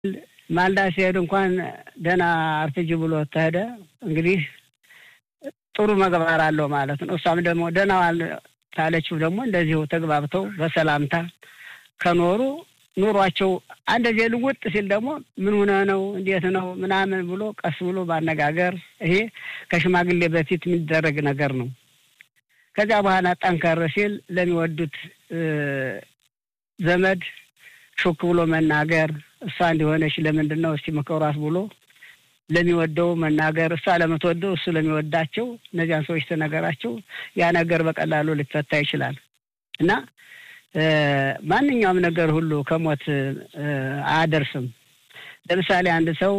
ማልዳ ሲሄድ እንኳን ደህና አርፍጅ ብሎ ተሄደ። እንግዲህ ጥሩ መግባር አለው ማለት ነው። እሷም ደግሞ ደህና ዋል ታለችው ደግሞ እንደዚሁ ተግባብተው በሰላምታ ከኖሩ ኑሯቸው አንደዚህ ልውጥ ሲል ደግሞ ምን ሆነ ነው እንዴት ነው ምናምን ብሎ ቀስ ብሎ ማነጋገር፣ ይሄ ከሽማግሌ በፊት የሚደረግ ነገር ነው። ከዚያ በኋላ ጠንከር ሲል ለሚወዱት ዘመድ ሹክ ብሎ መናገር፣ እሷ እንዲሆነች ለምንድን ነው እስቲ ምከሯት ብሎ ለሚወደው መናገር፣ እሷ ለምትወደው እሱ ለሚወዳቸው እነዚያን ሰዎች ተነገራቸው። ያ ነገር በቀላሉ ሊፈታ ይችላል እና ማንኛውም ነገር ሁሉ ከሞት አያደርስም። ለምሳሌ አንድ ሰው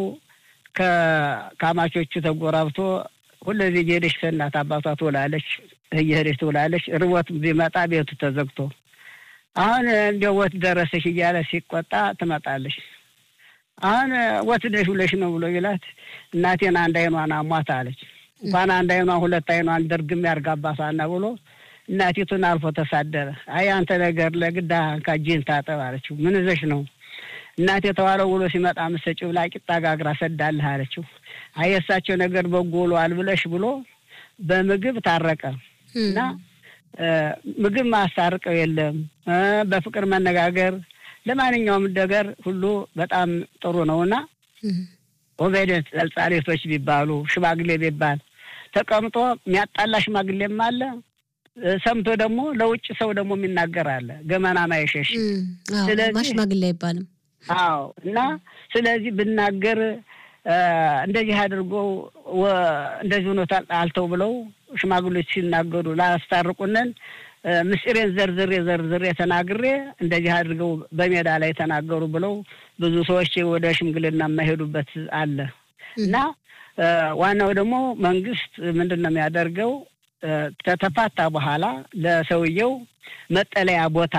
ከአማቾቹ ተጎራብቶ ሁለዚህ እየሄደች ከእናት አባቷ ትውላለች፣ እየሄደች ትውላለች። ርቦት ቢመጣ ቤቱ ተዘግቶ አሁን እንዲያው ወት ደረሰሽ እያለ ሲቆጣ ትመጣለች። አሁን ወት ደሽ ብለሽ ነው ብሎ ይላት እናቴን አንድ አይኗን አሟት አለች። እንኳን አንድ አይኗን ሁለት አይኗን ደርግም ያርጋባታና ብሎ እናቲቱን አልፎ ተሳደረ። አይ አንተ ነገር ለግዳ ካጅን ታጠብ አለችው። ምን ይዘሽ ነው እናቴ የተዋለው ውሎ ሲመጣ ምሰጭው ብላ ቂጣ ጋግራ ሰዳልህ አለችው። አይ የእሳቸው ነገር በጎ ውሏል ብለሽ ብሎ በምግብ ታረቀ እና ምግብ ማስታርቀው የለም በፍቅር መነጋገር ለማንኛውም ነገር ሁሉ በጣም ጥሩ ነውና ኦቤደት ጸልጻሌቶች ቢባሉ ሽማግሌ ቢባል ተቀምጦ የሚያጣላ ሽማግሌም አለ። ሰምቶ ደግሞ ለውጭ ሰው ደግሞ የሚናገር አለ። ገመና ማይሸሽ ስለዚህ ሽማግሌ አይባልም። አዎ እና ስለዚህ ብናገር እንደዚህ አድርገው እንደዚህ ሆኖ አልተው ብለው ሽማግሌዎች ሲናገሩ ላስታርቁነን ምስጢሬን ዘርዝሬ ዘርዝሬ ተናግሬ እንደዚህ አድርገው በሜዳ ላይ ተናገሩ ብለው ብዙ ሰዎች ወደ ሽምግልና የማይሄዱበት አለ እና ዋናው ደግሞ መንግስት ምንድን ነው የሚያደርገው? ከተፋታ በኋላ ለሰውየው መጠለያ ቦታ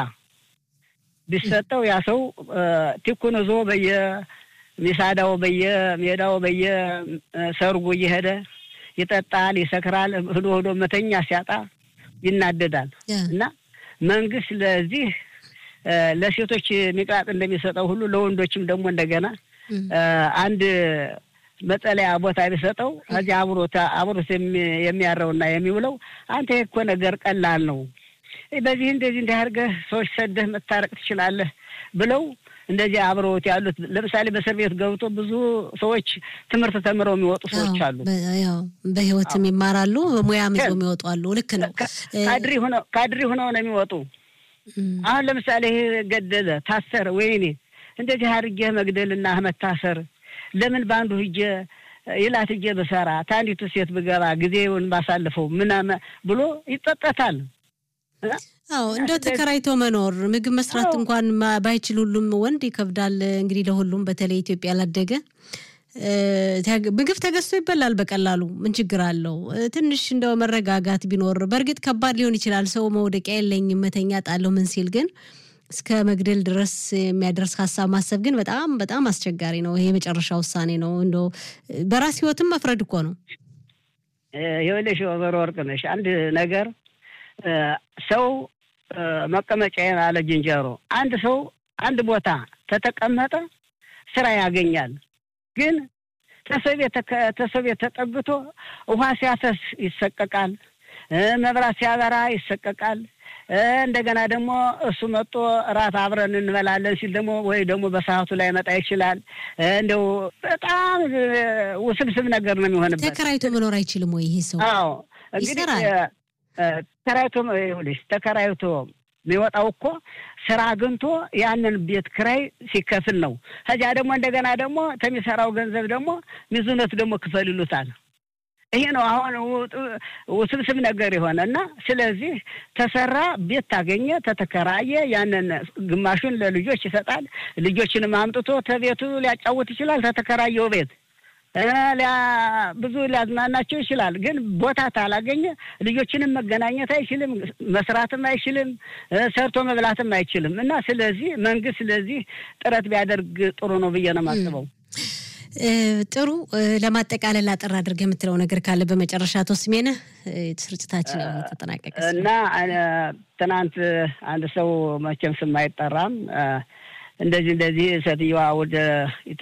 ቢሰጠው ያ ሰው ቲኩን ይዞ በየሚሳዳው በየሜዳው በየሰርጉ እየሄደ ይጠጣል፣ ይሰክራል። ህዶ ህዶ መተኛ ሲያጣ ይናደዳል። እና መንግስት ለዚህ ለሴቶች ሚቅራጥ እንደሚሰጠው ሁሉ ለወንዶችም ደግሞ እንደገና አንድ መጠለያ ቦታ ቢሰጠው ከዚህ አብሮት አብሮት የሚያረውና የሚውለው አንተ እኮ ነገር ቀላል ነው፣ በዚህ እንደዚህ እንዲህ አድርገህ ሰዎች ሰደህ መታረቅ ትችላለህ ብለው እንደዚህ አብረውት ያሉት ለምሳሌ በእስር ቤት ገብቶ ብዙ ሰዎች ትምህርት ተምረው የሚወጡ ሰዎች አሉ። በህይወትም ይማራሉ፣ በሙያም ይዘው የሚወጡ አሉ። ልክ ነው። ካድሪ ሆነው ካድሪ ሆነው ነው የሚወጡ። አሁን ለምሳሌ ይሄ ገደለ፣ ታሰረ፣ ወይኔ እንደዚህ አድርጌ መግደልና መታሰር ለምን በአንዱ ሂጄ ይላት ሂጄ ብሰራ ታንዲቱ ሴት ብገባ ጊዜውን ባሳልፈው ምናምን ብሎ ይጸጸታል። አዎ እንደው ተከራይቶ መኖር ምግብ መስራት እንኳን ባይችል ሁሉም ወንድ ይከብዳል። እንግዲህ ለሁሉም በተለይ ኢትዮጵያ ላደገ ምግብ ተገዝቶ ይበላል በቀላሉ ምን ችግር አለው? ትንሽ እንደው መረጋጋት ቢኖር በእርግጥ ከባድ ሊሆን ይችላል። ሰው መውደቂያ የለኝም መተኛ ጣለሁ ምን ሲል ግን እስከ መግደል ድረስ የሚያደርስ ሀሳብ ማሰብ ግን በጣም በጣም አስቸጋሪ ነው። ይሄ የመጨረሻ ውሳኔ ነው። እንደው በራስ ህይወትም መፍረድ እኮ ነው። ይኸውልሽ ወይዘሮ ወርቅነሽ አንድ ነገር ሰው መቀመጫዬን አለ ዝንጀሮ። አንድ ሰው አንድ ቦታ ተተቀመጠ ስራ ያገኛል። ግን ተሰው ቤት ተጠግቶ ውሃ ሲያፈስ ይሰቀቃል፣ መብራት ሲያበራ ይሰቀቃል። እንደገና ደግሞ እሱ መጥቶ እራት አብረን እንበላለን ሲል ደግሞ ወይ ደግሞ በሰዓቱ ላይ መጣ ይችላል። እንደው በጣም ውስብስብ ነገር ነው የሚሆንበት። ተከራይቶ መኖር አይችልም ወይ ይሄ ሰው? አዎ እንግዲህ ተከራይቶ ይኸውልሽ ተከራይቶ የሚወጣው እኮ ስራ አግኝቶ ያንን ቤት ክራይ ሲከፍል ነው። ከዚያ ደግሞ እንደገና ደግሞ ከሚሰራው ገንዘብ ደግሞ ሚዙነት ደግሞ ክፈል ይሉታል። ይሄ ነው አሁን ውስብስብ ነገር የሆነ እና ስለዚህ ተሰራ ቤት ታገኘ ተተከራየ ያንን ግማሹን ለልጆች ይሰጣል። ልጆችንም አምጥቶ ተቤቱ ሊያጫውት ይችላል። ተተከራየው ቤት ብዙ ሊያዝናናቸው ይችላል። ግን ቦታ ታላገኘ ልጆችንም መገናኘት አይችልም፣ መስራትም አይችልም፣ ሰርቶ መብላትም አይችልም። እና ስለዚህ መንግስት ስለዚህ ጥረት ቢያደርግ ጥሩ ነው ብዬ ነው የማስበው። ጥሩ ለማጠቃለል አጠር አድርገህ የምትለው ነገር ካለ በመጨረሻ አቶ ስሜነህ ስርጭታችን ያው ተጠናቀቀ እና ትናንት አንድ ሰው መቼም ስም አይጠራም እንደዚህ እንደዚህ ሴትዮዋ ወደ